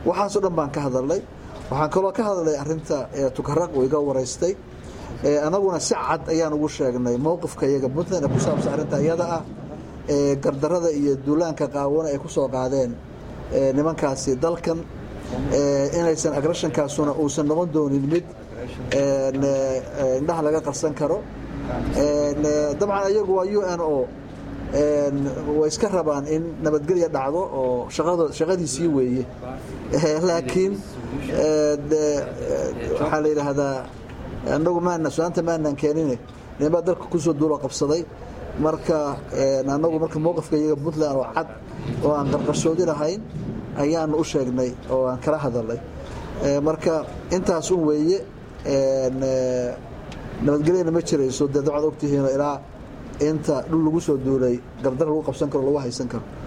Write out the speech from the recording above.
waxaasoo dhan baan ka hadalnay waxaan kaloo ka hadalnay arinta tukaraq uu iga waraystay anaguna si cad ayaan ugu sheegnay mowqifka iyaga puntland ee ku saabsan arrinta iyada ah gardarada iyo duulaanka qaawana ay ku soo qaadeen nimankaasi dalkan inaysan agreshankaasuna uusan noqon doonin mid indhaha laga qarsan karo dabcan iyagu waa u n o way iska rabaan in nabadgelya dhacdo oo shaqadiisii weeye laakiin waxaa la yidhaahdaa anagu maana su-aanta maanaan keenine nimaa dalka kusoo duulo qabsaday marka anagu marka mowqifka iyaga puntland oo cad oo aan qarqarsoodi lahayn ayaanu u sheegnay oo aan kala hadalnay marka intaas un weeye nabadgelyana ma jirayso dee dabcad ogtihiino ilaa inta dhul lagu soo duulay gardar lagu qabsan karo lagu haysan karo